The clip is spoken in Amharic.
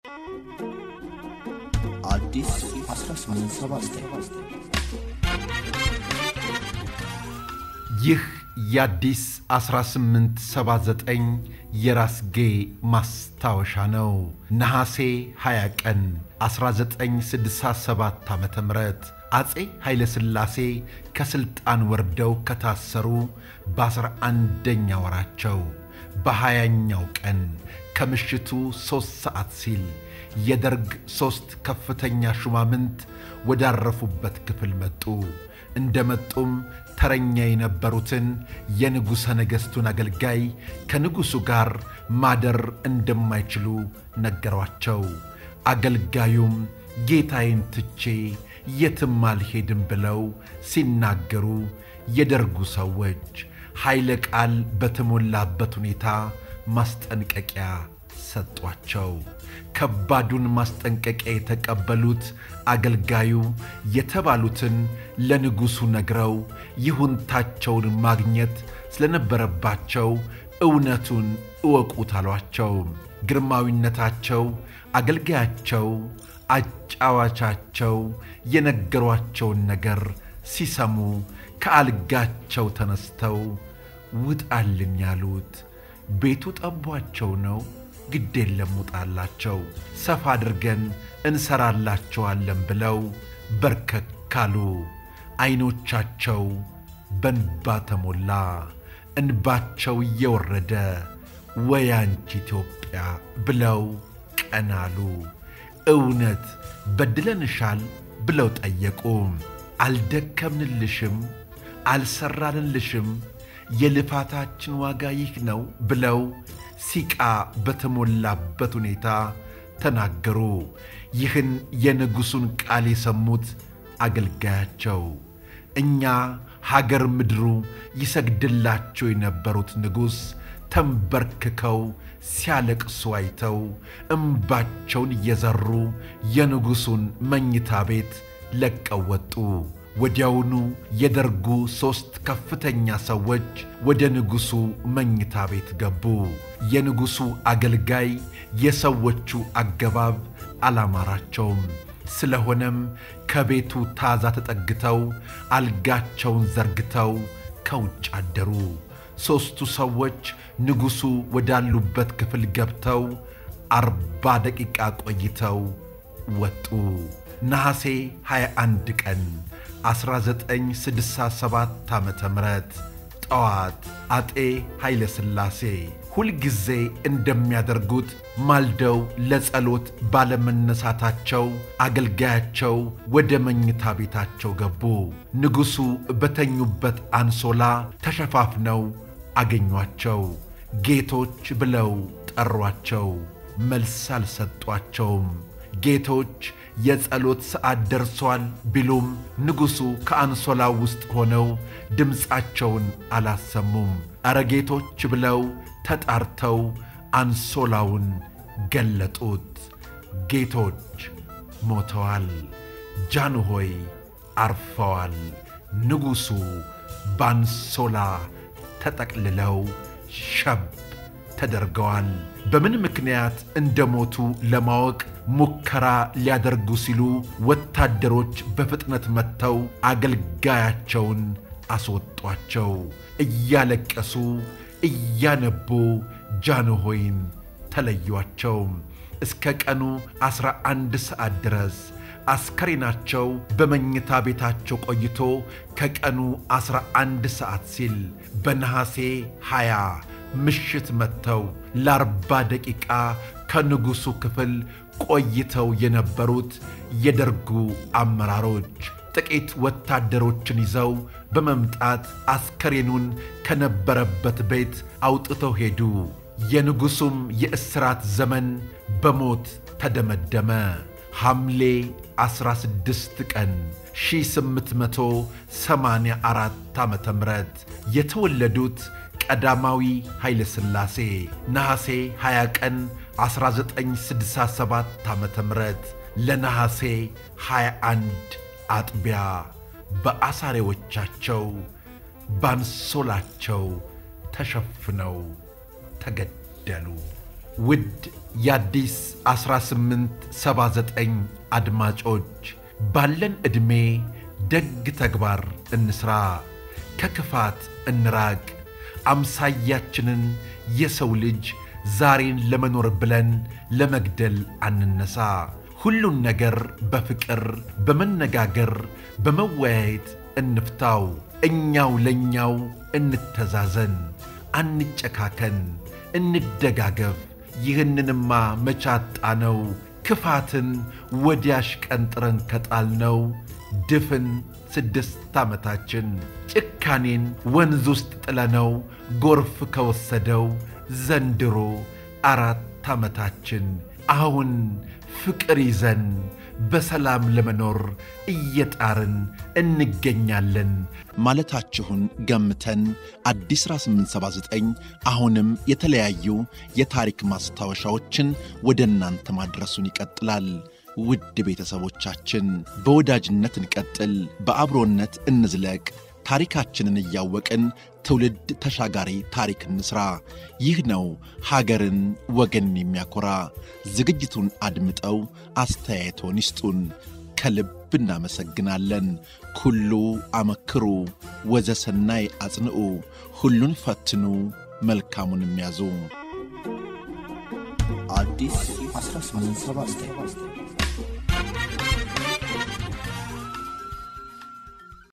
አዲስ 1879 ይህ የአዲስ 1879 የራስጌ ማስታወሻ ነው። ነሐሴ 20 ቀን 1967 ዓ ም አፄ ኃይለ ሥላሴ ከሥልጣን ወርደው ከታሰሩ በአስራ አንደኛ ወራቸው በሀያኛው ቀን ከምሽቱ ሦስት ሰዓት ሲል የደርግ ሦስት ከፍተኛ ሹማምንት ወዳረፉበት ክፍል መጡ። እንደ መጡም ተረኛ የነበሩትን የንጉሠ ነገሥቱን አገልጋይ ከንጉሡ ጋር ማደር እንደማይችሉ ነገሯቸው። አገልጋዩም ጌታዬን ትቼ የትም አልሄድም ብለው ሲናገሩ የደርጉ ሰዎች ኃይለ ቃል በተሞላበት ሁኔታ ማስጠንቀቂያ ሰጧቸው። ከባዱን ማስጠንቀቂያ የተቀበሉት አገልጋዩ የተባሉትን ለንጉሡ ነግረው ይሁንታቸውን ማግኘት ስለነበረባቸው እውነቱን እወቁት አሏቸው። ግርማዊነታቸው አገልጋያቸው አጫዋቻቸው የነገሯቸውን ነገር ሲሰሙ ከአልጋቸው ተነስተው ውጣልን ያሉት ቤቱ ጠቧቸው ነው። ግድ የለም ውጣላቸው፣ ሰፋ አድርገን እንሰራላቸዋለን ብለው በርከካሉ። ዐይኖቻቸው በንባ ተሞላ። እንባቸው እየወረደ ወይ አንቺ ኢትዮጵያ ብለው ቀናሉ። እውነት በድለንሻል ብለው ጠየቁ። አልደከምንልሽም፣ አልሰራንልሽም፣ የልፋታችን ዋጋ ይህ ነው ብለው ሲቃ በተሞላበት ሁኔታ ተናገሩ። ይህን የንጉሡን ቃል የሰሙት አገልጋያቸው እኛ ሀገር ምድሩ ይሰግድላቸው የነበሩት ንጉሥ ተንበርክከው ሲያለቅሱ አይተው እምባቸውን እየዘሩ የንጉሡን መኝታ ቤት ለቀው ወጡ። ወዲያውኑ የደርጉ ሦስት ከፍተኛ ሰዎች ወደ ንጉሡ መኝታ ቤት ገቡ። የንጉሡ አገልጋይ የሰዎቹ አገባብ አላማራቸውም። ስለሆነም ከቤቱ ታዛ ተጠግተው አልጋቸውን ዘርግተው ከውጭ አደሩ። ሦስቱ ሰዎች ንጉሡ ወዳሉበት ክፍል ገብተው አርባ ደቂቃ ቆይተው ወጡ። ነሐሴ 21 ቀን 1967 ዓ ም ጠዋት አጤ ኃይለ ሥላሴ ሁልጊዜ እንደሚያደርጉት ማልደው ለጸሎት ባለመነሳታቸው አገልጋያቸው ወደ መኝታ ቤታቸው ገቡ። ንጉሡ በተኙበት አንሶላ ተሸፋፍነው አገኟቸው። ጌቶች ብለው ጠሯቸው። መልስ አልሰጧቸውም። ጌቶች የጸሎት ሰዓት ደርሷል ቢሉም ንጉሡ ከአንሶላው ውስጥ ሆነው ድምፃቸውን አላሰሙም። ኧረ ጌቶች ብለው ተጣርተው አንሶላውን ገለጡት። ጌቶች ሞተዋል። ጃንሆይ አርፈዋል። ንጉሡ በአንሶላ ተጠቅልለው ሸብ ተደርገዋል። በምን ምክንያት እንደሞቱ ለማወቅ ሙከራ ሊያደርጉ ሲሉ ወታደሮች በፍጥነት መጥተው አገልጋያቸውን አስወጧቸው። እያለቀሱ እያነቡ ጃንሆይን ተለዩአቸው። እስከ ቀኑ ዐሥራ አንድ ሰዓት ድረስ አስከሬናቸው በመኝታ ቤታቸው ቆይቶ ከቀኑ ዐሥራ አንድ ሰዓት ሲል በነሐሴ ሀያ ምሽት መጥተው ለአርባ ደቂቃ ከንጉሡ ክፍል ቆይተው የነበሩት የደርጉ አመራሮች ጥቂት ወታደሮችን ይዘው በመምጣት አስከሬኑን ከነበረበት ቤት አውጥተው ሄዱ። የንጉሡም የእስራት ዘመን በሞት ተደመደመ። ሐምሌ 16 ቀን 1884 ዓ ም የተወለዱት ቀዳማዊ ኃይለ ሥላሴ ነሐሴ 20 ቀን 1967 ዓ ም ለነሐሴ 21 አጥቢያ በአሳሬዎቻቸው ባንሶላቸው ተሸፍነው ተገደሉ። ውድ የአዲስ 1879 አድማጮች ባለን ዕድሜ ደግ ተግባር እንስራ፣ ከክፋት እንራቅ። አምሳያችንን የሰው ልጅ ዛሬን ለመኖር ብለን ለመግደል አንነሳ። ሁሉን ነገር በፍቅር በመነጋገር በመወያየት እንፍታው። እኛው ለእኛው እንተዛዘን፣ አንጨካከን፣ እንደጋገፍ። ይህንንማ መቻጣ ነው ክፋትን ወዲያሽ ቀንጥረን ከጣልነው ድፍን ስድስት ዓመታችን ጭካኔን ወንዝ ውስጥ ጥለነው ጎርፍ ከወሰደው ዘንድሮ አራት ዓመታችን። አሁን ፍቅር ይዘን በሰላም ለመኖር እየጣርን እንገኛለን ማለታችሁን ገምተን አዲስ 1879 አሁንም የተለያዩ የታሪክ ማስታወሻዎችን ወደ እናንተ ማድረሱን ይቀጥላል። ውድ ቤተሰቦቻችን በወዳጅነት እንቀጥል፣ በአብሮነት እንዝለቅ። ታሪካችንን እያወቅን ትውልድ ተሻጋሪ ታሪክ እንስራ። ይህ ነው ሀገርን ወገንን የሚያኮራ። ዝግጅቱን አድምጠው አስተያየቶን ይስጡን። ከልብ እናመሰግናለን። ኩሉ አመክሩ ወዘሰናይ አጽንዑ፣ ሁሉን ፈትኑ መልካሙን የሚያዙ አዲስ 1879